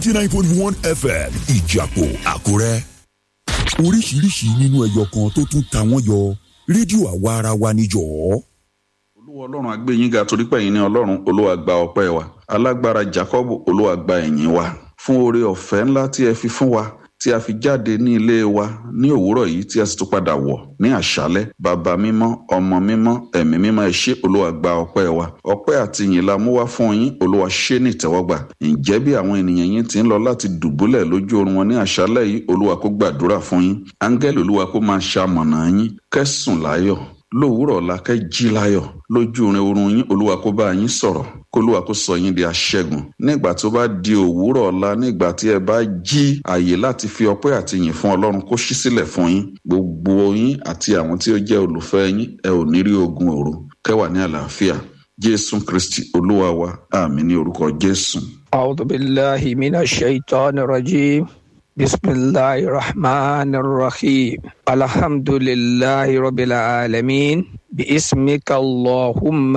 ninety nine point one fm ìjàpọ̀ àkúrẹ́. oríṣiríṣi nínú ẹyọ kan tó tún ta wọ́n yọ rédíò àwa ara wa níjọ́. olúwa ọlọ́run á gbé yín ga torí pé ẹ̀yin ni ọlọ́run olúwa gba ọpẹ́ wa alágbára jacob olúwa gba ẹ̀yìn wa fún oore ọ̀fẹ́ ńlá tí ẹ fi fún wa tí a fi jáde ní ilé wa ní òwúrọ̀ yìí tí a sì tún padà wọ̀ ní àṣálẹ́ bàbá mímọ́ ọmọ mímọ́ ẹ̀mí mímọ́ ẹ ṣé olúwa gba ọpẹ́ wa ọpẹ́ àti ìyìn la mú wá fún yín olúwa ṣé ní ìtẹ́wọ́gbà ǹjẹ́ bí àwọn ènìyàn yín ti ń lọ láti dùbúlẹ̀ lójú oorun wọn ní àṣálẹ́ yìí olúwa kó gbàdúrà fún yín áńgẹ́lì olúwa kó máa ṣamọ̀nà yín kẹ́sùn láyọ̀ lówùúrọ̀ la kẹ́ jí láyọ̀ lójú orin oorun yín olúwa kó bá yín sọ̀rọ̀ kólúwa kó sọ yín di aṣẹ́gun nígbà tó bá di òwúrọ̀ ọ̀la nígbà tí ẹ bá jí àyè láti fi ọpẹ́ àti yìn fún ọlọ́run kó ṣí sílẹ̀ fún yín gbogbo yín àti àwọn tí ó jẹ́ olùfẹ́ yín ẹ ò ní rí ogun òru kẹwàá ní àlàáfíà jésù kristi olúwa wa àmín ní orúkọ jésù. أعوذ بالله من الشيطان الرجيم بسم الله الرحمن الرحيم الحمد لله رب العالمين باسمك اللهم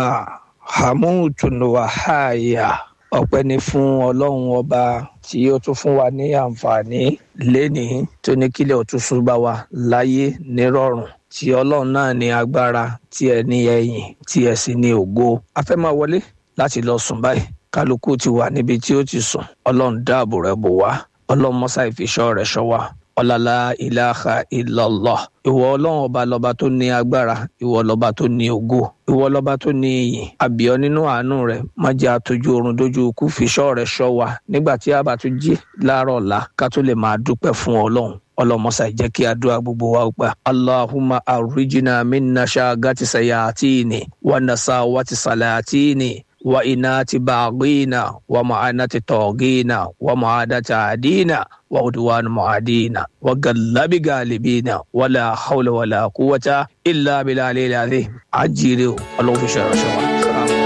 حموت وحايا ọpẹ́ ni fún ọlọ́run ọba tí ó tún fún wa ní àǹfààní lénìí tó ní kílẹ̀ òtúnṣu bá wa láyé nírọ̀rùn tí ọlọ́run náà ní agbára tí ẹ ní ẹ̀yìn tí ẹ sì ní ògo a fẹ́ máa wọlé láti lọ sùn báyìí kálukú ti wà níbi tí ó ti sùn ọlọ́run dáàbò rẹ̀ bò wá ọlọ́run mọ́sá ìfiṣọ́ rẹ̀ ṣọ́ wa ọ̀làlá ìlàhà ìlọ́lọ́ ìwọ ọlọ́run ọba lọ́ba tó ní agbára ìwọ lọ́ba tó ní ògo ìwọ lọ́ba tó ní iyì àbíọ́ nínú àánú rẹ̀ má jẹ́ àtọ́jú oorun dójú ikú fiṣọ́ rẹ̀ ṣọ́ wa nígbà tí a bá tún jí láàárọ̀ ọ̀la ká tó lè máa dúpẹ́ fún ọlọ́run ọlọmọsà jẹ́ kí àdúrà gbogbo wa gbà allahumma arrijina minna shagati sayatini wa nasawati salatini wa inati baghina wa ma'anati togina wa ma'adati adina wa udwan mu'adina wa gallabi galibina wala hawla wala quwwata illa billahi al-azim ajire Ọlọ́run fi ṣe ìránṣẹ́ wa.